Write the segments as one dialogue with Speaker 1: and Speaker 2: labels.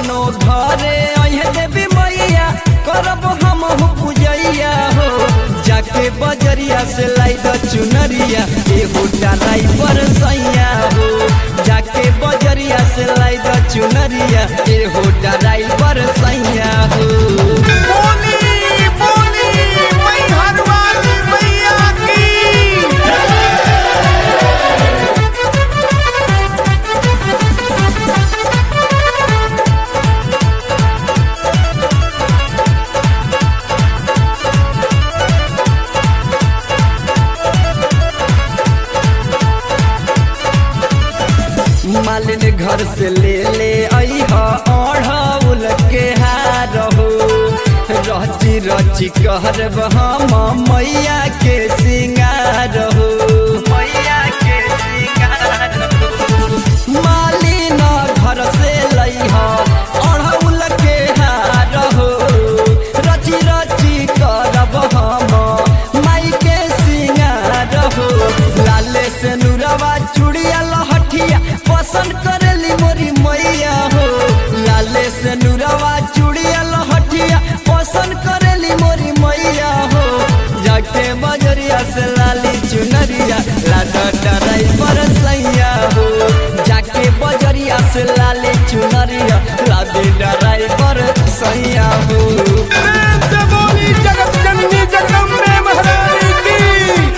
Speaker 1: कवनो घरे अहे देवी मैया करब हम पूजैया हो जाके बजरिया से लाई द चुनरिया एहो डालाई पर सैया हो जाके बजरिया से लाई द चुनरिया एहो डालाई पर सैया हो
Speaker 2: बोली बोली मैहर वाली मैया की
Speaker 1: मालिन घर से ले ले अह ओढ़ौल के हार हो रची रची कहरब हम मैया के सिंगार हो मैया के सिंगार हो मालिन घर से लइह ओढ़ौल के हार हो रची रची करब हम माई के सिंगार हो लाले से नुरवा चूड़िया लहठिया पसंद करेली मोरी मैया हो लाले से नुरवा चूड़िया लहठिया पसंद करेली मोरी मैया हो जाके बजरिया से लाली चुनरिया लाडा डराई पर सैया हो जाके बजरिया से लाली चुनरिया लादी डराई पर सैया हो
Speaker 2: प्रेम से बोली जगत जननी जगदम्बे महारानी की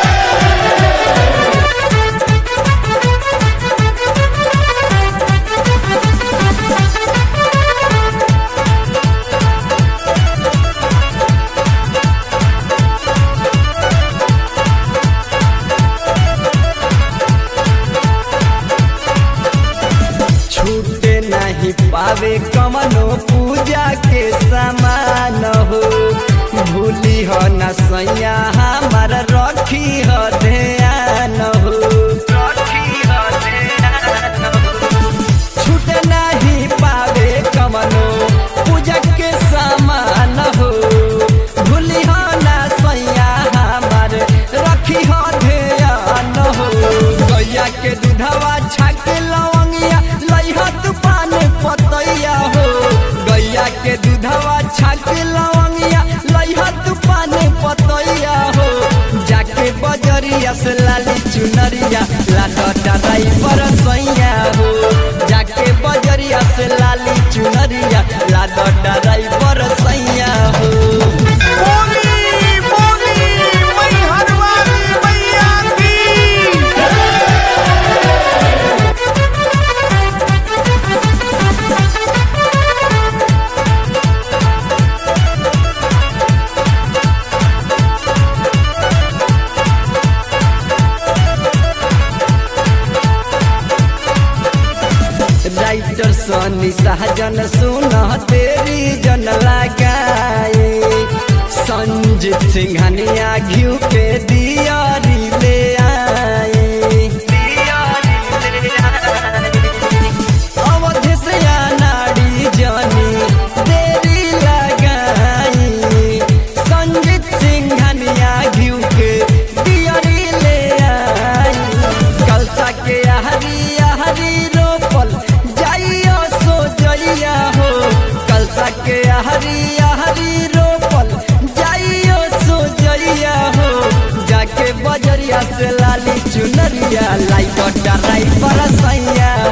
Speaker 1: छूटे नहीं पावे कमनो पूजा के समान हो भूली हो न सैया हमार रखी हो ध्यान हो रखी हो ध्यान हो। छूटे नहीं पावे कमनो पूजा के समान हो भूली हो न सैया हमार रखी हो ध्यान हो गैया के दूधवा छाके लवंगिया लइहा तूफान पतैया हो गैया के दूधवा छाके लवंगिया लइहा तूफान पतैया हो जाके बजरिया से लाली चुनरिया लाटा डराई पर सैया हो जाके बजरिया से लाली चुनरिया लाटा डराई पर सैया हो
Speaker 2: बोली बोली मैहर वाली मैया की
Speaker 1: राइटर सनी सहजन सुन तेरी जन लगाए संजीत सिंघनिया घिउ के दियारी ले आए अवध से नाड़ी जानी तेरी लगाई संजीत सिंघनिया घिउ के दियारी ले आई कलसा के आहरी आहरी रोपल जाइयो सो जइया हो कलसा के आहरी आहरी रोपल जाइयो सो जइया हो जाके बजरिया से लाली चुनरिया लाई डराई पर सैया